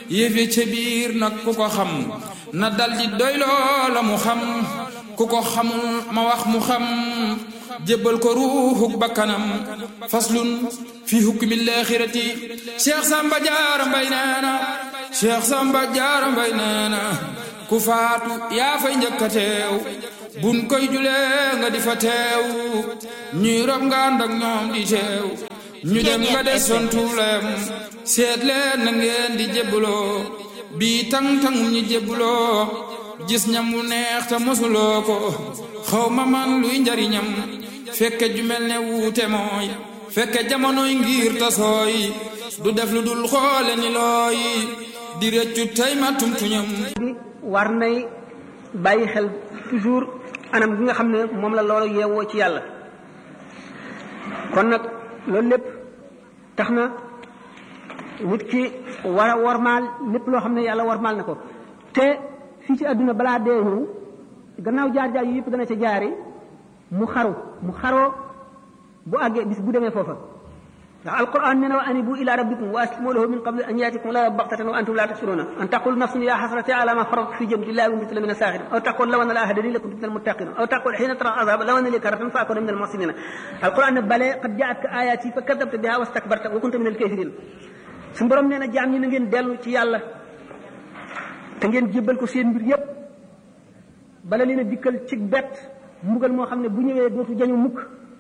yëfe ca biir nag ku ko xam na daldi doy loola mu xam ku ko xamul ma wax mu xam jébbal ko ruuxuk bakkanam faslun fi hukmi laaxirati cheikh samba jaara mbay neena cheikh samba jaara mbay neena ku faatu yaa fay njëkka teew bun koy julee nga di fa teew ñuy rob nga ànd ak ñoom di teew ñu dem nga des son tuulem seet leen na ngeen di jébbaloo bii tang-tangum ñi jébbaloo gis ñam wu neex te mosuloo ko xaw ma man luy njariñam fekke ju mel ne wuute mooy fekke jamonoy ngir tasooy du def lu dul xoole ni looy di rëccu tey ma tumtuñam war nay bàyyi xel toujours anam gi nga xam ne moom la loolu yeewoo ci yàlla kon nag loolu lépp tax na nit ki war a wormaal lépp loo xam ne yàlla wormaal na ko te fii ci àdduna balaa dee ñëw gannaaw jaar-jaar yu yëpp dana ca jaari mu xaru mu xaroo bu àggee bis bu demee foofa ndax alquran nee na wa anibu ila rabbikum wa aslimu lahu min qabli an yaatikum la baxtatan wa antum la tashuruna an taqul nafsun ya xasrati ala ma farat fi jambillahi wa kuntu min asaaxirin aw taqul law anna la hadani la kuntu min almuttaqin aw taqul xiina tara azaba law anna li karatan fa akuna min almuhsinin alquran ne bale qad jaatka ayati fa kadabta biha wa stakbarta wa kunta min alkafirin su borom nee na jaam ñi na ngeen dellu ci yàlla te ngeen jébbal ko seen mbir yépp bala leen a dikkal ci bett mbugal moo xam ne bu ñëwee dootu jañu mukk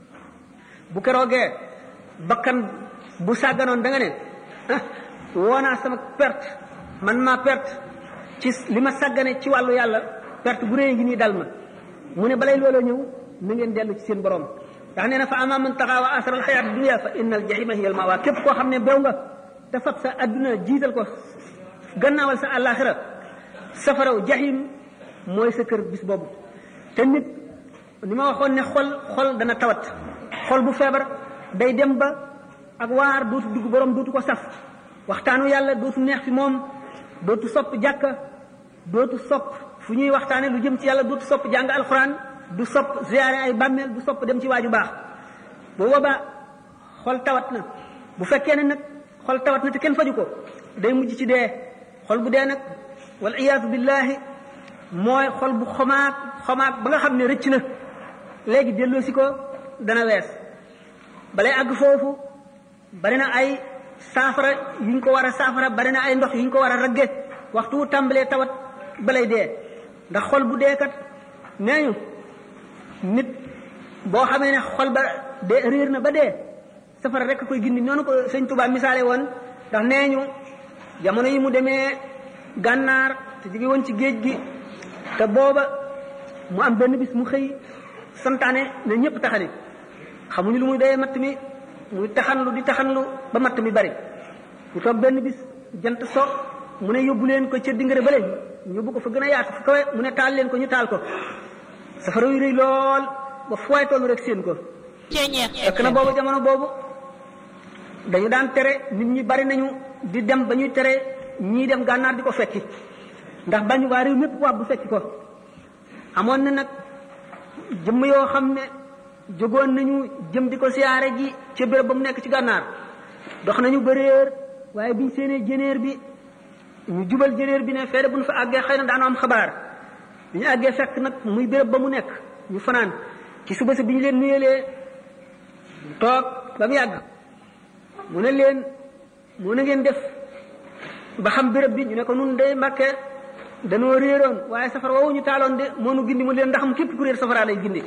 bu keroogee bakkan bu sàgganoon da nga ne ah woonaa sama perte man maa perte ci li ma sàggane ci wàllu yàlla perte bu réy ngi nii dal ma mu ne balay looloo ñëw na ngeen dellu ci seen borom ndax nee na fa ama man taxaa wa asara al xayaat dunia fa inna al jahima hiya al mawa képp koo xam ne bew nga te fab sa adduna jiital ko gannaawal sa àllaaxira safaraw jahim mooy sa kër bis boobu te nit ni ma waxoon ne xol xol dana tawat xol bu feebar day dem ba ak waar dootu dugg borom dootu ko saf waxtaanu yàlla dootu neex fi moom dootu sopp jàkka dootu sopp fu ñuy waxtaane lu jëm ci yàlla dootu sopp jàng alxuraan du sopp ziyaare ay bàmmeel du sopp dem ci waaju baax bu boobaa xol tawat na bu fekkee ne nag xol tawat na te kenn faju ko day mujj ci dee xol bu dee nag wal iyaatu billahi mooy xol bu xomaag xomaag ba nga xam ne rëcc na léegi delloosi ko dana wees balay àgg foofu bari na ay saafara yu ñu ko war a saafara bari na ay ndox yu ñu ko war a ragge waxtu wu tàmbalee tawat balay dee ndax xol bu dee kat nee ñu nit boo xamee ne xol ba dee réer na ba dee safara rek koy gindi noonu ko sëñ Tuubaa misaale woon ndax nee ñu jamono yi mu demee gànnaar te jóge woon ci géej gi te booba mu am benn bis mu xëy santaane ne ñëpp taxani xamuñu lu muy doyee matt mi muy taxanlu di taxanlu ba matt mi bari mu toog benn bis jant so mu ne yóbbu leen ko ca dingare bële ñu yóbbu ko fa gën a yaatu fu kawe mu ne taal leen ko ñu taal ko safara yu rëy lool ba fooy tollu rek seen ko fekk na boobu jamono boobu dañu daan tere nit ñi bari nañu di dem ba ñuy tere ñii dem gànnaar di ko fekki ndax bañu waa réew mépp waa bu fekki ko amoon na nag jëmm yoo xam ne jógoon nañu jëm di ko siyaare ji ca béréb ba mu nekk ci gànnaar dox nañu ba réer waaye biñ seenee jëneer bi ñu jubal jëneer bi ne feere bu ñu fa àggee xëy na daanu am xabaar bi ñu àggee fekk nag muy béréb ba mu nekk ñu fanaan ci suba si bi ñu leen nuyelee toog ba mu yàgg mu ne leen mu ne ngeen def ba xam béréb bi ñu ne ko nun day mbàkke danoo réeroon waaye safara woowu ñu taaloon de moo nu gindi mu leen ndax mu képp ku réer safara lay gindi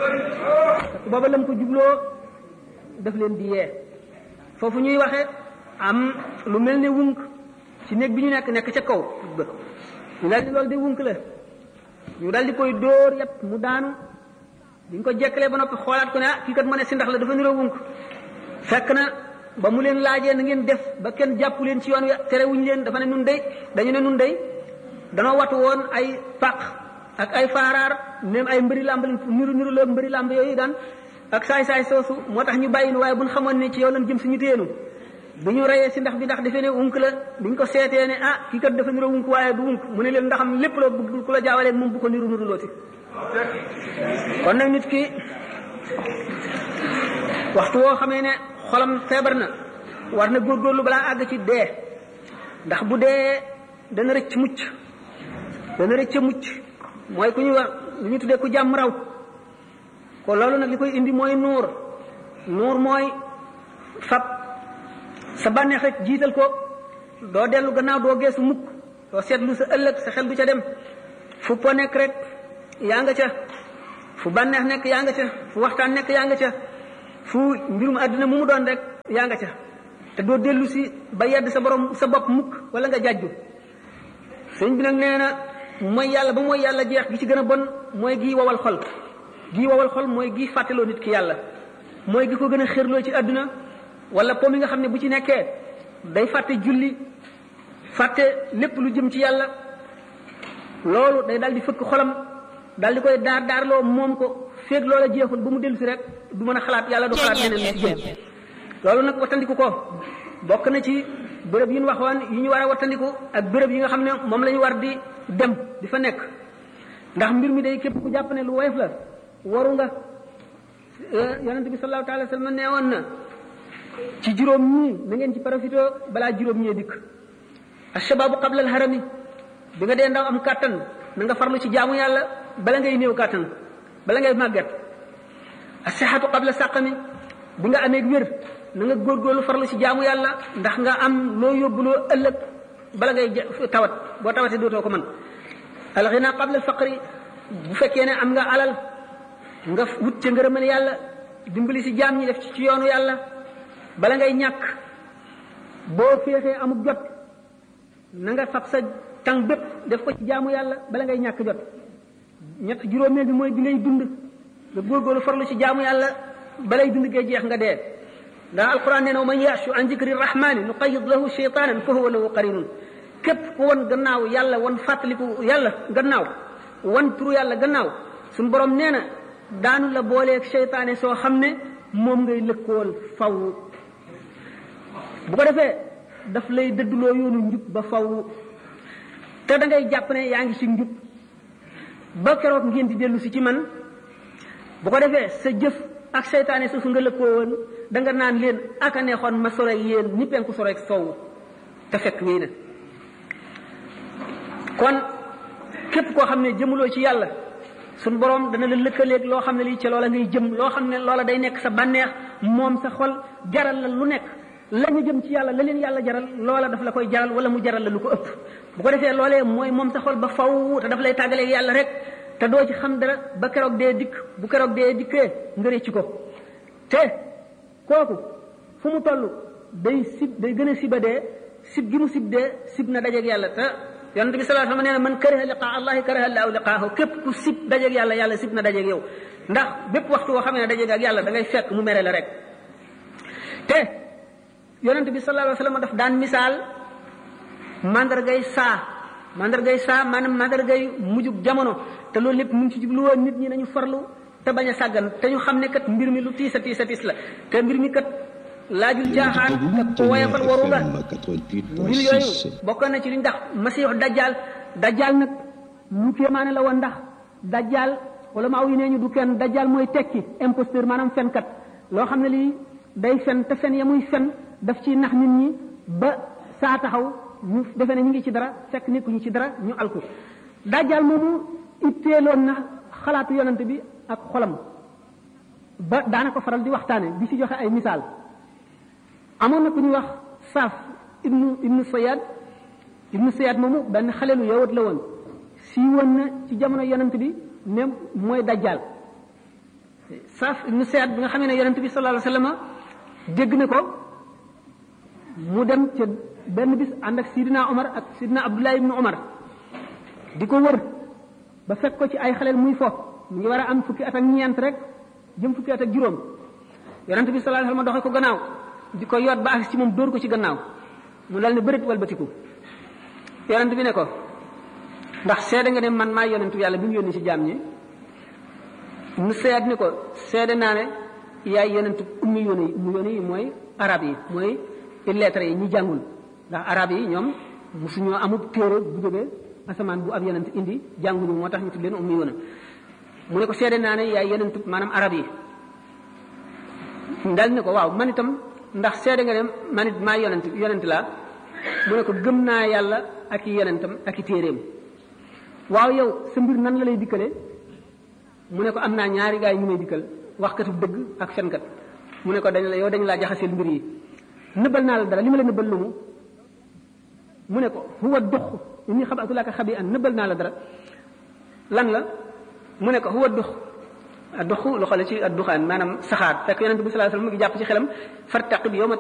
booba lam ko jubloo daf leen di yee foofu ñuy waxe am lu mel ne wunk ci néeg bi ñu nekk nekk ca kaw ñu daal di loolu de wunk la ñu daal di koy dóor yépp mu daanu bi ñu ko jekkalee ba noppi xoolaat ko ne ah kii kat ma ne si ndax la dafa niroo wunk fekk na ba mu leen laajee na ngeen def ba kenn jàpp leen ci yoon wi tere wuñ leen dafa ne nun day dañu ne nun day danoo watu woon ay paq ak ay faaraar même ay mbëri làmb niru niru loog mbëri làmb yooyu daan ak saay-saay soosu moo tax ñu bàyyi nu waaye buñ xamoon ne ci yow lan jëm suñu téenu bi ñu reyee si ndax bi ndax defee ne wunk la bi ñu ko seetee ne ah kii kat dafa niru wunk waaye du wunk mu ne leen ndaxam lépp loo bëgg ku la jaawalee moom bu ko niru niru looti kon nag nit ki waxtu woo xamee ne xolam feebar na war na góorgóorlu balaa àgg ci dee ndax bu dee dana rëcc mucc dana rëcc mucc mooy ku ñuy wax lu ñu tuddee ku jàmm raw ko loolu nag li koy indi mooy nuur nuur mooy fab sa bànneex rek jiital ko doo dellu gannaaw doo geesu mukk doo seetlu sa ëllëg sa xel du ca dem fu po nekk rek yaa nga ca fu bànneex nekk yaa nga ca fu waxtaan nekk yaa nga ca fu mbirum àddina mu mu doon rek yaa nga ca te doo dellu si ba yedd sa borom sa bopp mukk wala nga jàjju sëñ bi nag nee na mooy yàlla ba mooy yàlla jeex gi ci gën a bon mooy gii wowal xol gii wowal xol mooy gii fàttaloo nit ki yàlla mooy gi ko gën a xërloo ci àdduna wala po mi nga xam ne bu ci nekkee day fàtte julli fàtte lépp lu jëm ci yàlla loolu day daal di fëkk xolam daal di koy daar daarloo moom ko féeg loola jeexul ba mu dellu si rek du mën a xalaat yàlla du xalaat leneen lu ci jëm loolu nag wattandiku ko bokk na ci béréb yi ñu waxoon yi ñu war a wattandiku ak béréb yi nga xam ne moom la ñu war di dem di fa nekk ndax mbir mi day képp ku jàpp ne lu woyof la waru nga yonente bi sallallahu taala sallam nee woon na ci juróom ñii na ngeen ci profité balaa juróom ñee dikk ashababu qabla al harami bi nga dee ndaw am kàttan na nga farlu ci jaamu yàlla bala ngay néew kàttan bala ngay màgget asihatu qabla saqami bi nga amee wér na nga góorgóorlu farlu ci jaamu yàlla ndax nga am loo yóbbuloo ëllëg bala ngay tawat boo tawatee dootoo ko mën alxina qabla alfaqri bu fekkee ne am nga alal nga wut ca ngërëmal yàlla dimbali ci jaam ñi def ci yoonu yàlla bala ngay ñàkk boo féexee amuk jot na nga fab sa tàng bépp def ko ci jaamu yàlla bala ngay ñàkk jot ñett juróomeel bi mooy bi ngay dund nga góorgóorlu farlu ci jaamu yàlla balay dund gee jeex nga dee ndax alquran nee na man yashu an zikri rahmani nuqayid lahu shaytanan fa huwa lahu qarinun képp ku won gannaaw yàlla won fàttaliku yàlla gannaaw wan turu yàlla gannaaw suñu borom nee na daanu la booleeg seytaane soo xam ne moom ngay lëkkool faw bu ko defee daf lay dëdduloo yoonu njub ba faw te da ngay jàpp ne yaa ngi ci njub ba keroog ngeen di dellu si ci man bu ko defee sa jëf ak seytaane soosu nga lëkkoo woon da nga naan leen aka neexoon ma sore yéen ni penku sore sow te fekk wéy na kon képp koo xam ne jëmuloo ci yàlla suñ borom dana la lëkkaleeg loo xam ne lii ci loola ngay jëm loo xam ne loola day nekk sa bànneex moom sa xol jaral la lu nekk la ñu jëm ci yàlla la leen yàlla jaral loola daf la koy jaral wala mu jaral la lu ko ëpp bu ko defee loolee mooy moom sa xol ba faw te daf lay tàggaleeg yàlla rek te doo ci xam dara ba keroog dee dikk bu keroog dee dikkee nga récc ko te kooku fu mu toll day sib day gën a siba dee sib gi mu sib dee sib na dajeeg yàlla te yonente bi sallallahu alayhi wasallam nee na man kariha liqaa allahi kariha allahu liqaahu képp ku sib dajeeg yàlla yàlla sib na dajeeg yow ndax bépp waxtu woo xam ne dajeeg ak yàlla da ngay fekk mu mere la rek te yonente bi sallallahu alayhi wasallam daf daan misaal mandargay saa mandargay saa maanaam mandargay mujjug jamono te loolu lépp mu ngi ci jublu woon nit ñi nañu farlu te bañ a sàggan te ñu xam ne kat mbir mi lu tiis a tiis a tiis la te mbir mi kat laajul jaaxaan te ko woyafal waru la mbir yooyu bokk na ci li ñu ndax masiixu dajjal dajjal nag lu kéemaane la woon ndax dajjal wala maaw yi nee ñu du kenn dajjal mooy tekki imposteur maanaam fenkat loo xam ne lii day fen te fen ya muy fen daf ci nax nit ñi ba saa taxaw ñu defe ne ñu ngi ci dara fekk nekkuñu ci dara ñu alku dajjal moomu itteeloon na xalaatu yonante bi ak xolam ba daana ko faral di waxtaane di ci joxe ay misaal amoon na ku ñuy wax saaf ibnu ibnu sayad ibnu sayad moomu benn xalelu yowat la woon sii woon na ci jamono yonent bi ne mooy dajjal saaf ibnu sayad bi nga xamee ne yonent bi sallallahu alayhi wasallam dégg na ko mu dem ca benn bis ànd ak sidina omar ak sidina abdullah ibnu omar di ko wër ba fekk ko ci ay xaleel muy fo mu ngi war a am fukki at ak ñeent rek jëm fukki at ak juróom yonent bi sallallahu alayhi wasallam doxe ko gannaaw di ko yoot ba agsi ci moom dóor ko ci gannaaw mu dal ne bërit walbatiku yonent bi ne ko ndax seede nga ne man maa yonentu yàlla bi mu yónni ci jaam ñi mu seet ni ko seede naa ne yaay yonentu ummi yóne yi ummi yóne yi mooy arab yi mooy lettre yi ñi jàngul ndax arab yi ñoom musuñoo amub téere bu jógee asamaan bu ab yonent indi jànguñu moo tax ñu tudd leen ummi yóne mu ne ko seede naa ne yaay yonentu maanaam arab yi dal ne ko waaw man itam ndax seede nga ne man it maa yonent yonent laa mu ne ko gëm naa yàlla ak i yonentam ak i téeréem waaw yow sa mbir nan la lay dikkale mu ne ko am naa ñaari gaay ñu may dikkal waxkatu dëgg ak fenkat mu ne ko dañ la yow dañ laa jaxaseel mbir yi nëbbal naa la dara li ma la nëbbal lu mu mu ne ko huwa dux inni xabaatu laka xabi an nëbbal naa la dara lan la mu ne ko huwa dux dux lu xale ci adduxaan maanaam saxaar fekk yonente bi sallallahu alayhi wasallam mu ngi jàpp ci xelam fartaqib yawma